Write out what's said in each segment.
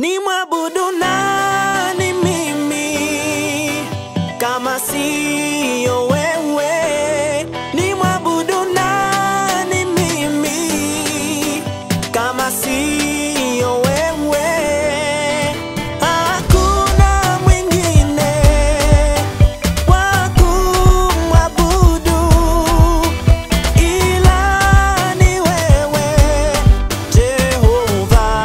ni mwabudu nani mimi kama siyo wewe? Ni mwabudu nani mimi kama siyo wewe? Hakuna mwingine wa kumwabudu ila ni wewe Jehova.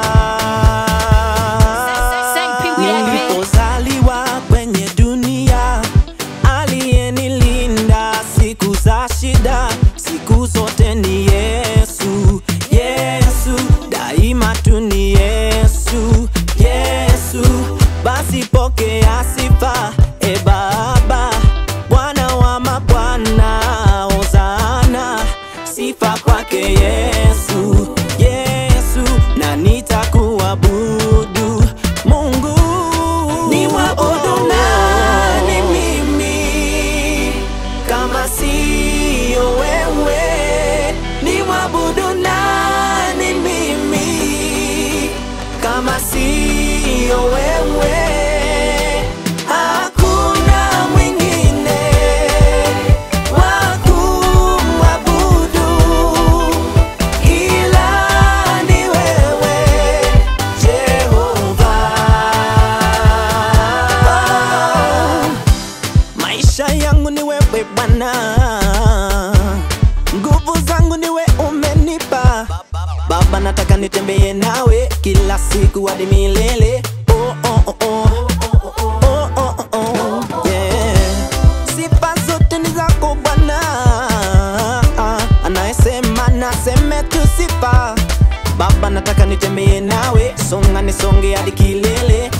Nilipozaliwa kwenye dunia, aliyenilinda siku za shida, siku zote ni Yesu. Yesu, daima tu ni Yesu. Yesu, basi pokea sifa, e Baba, Bwana wa mabwana, Hosana, sifa kwake Yesu. Yesu, na nitakuabudu Mungu. Ni mwabudu nani mimi kama siyo wewe? Ni mwabudu nani mimi kama siyo wewe? Hakuna mwingine wa kumwabudu ila ni wewe Jehova. Maisha yangu ni wewe Bwana, nguvu zangu ni wewe umenipa Baba, nataka nitembee nawe kila siku hadi milele. Oh, oh, oh, oh. Oh, oh, oh, oh. Yeah. Sifa zote ni zako Bwana, anayesema naseme tu sifa. Baba, nataka nitembee nawe, songa nisonge hadi kilele.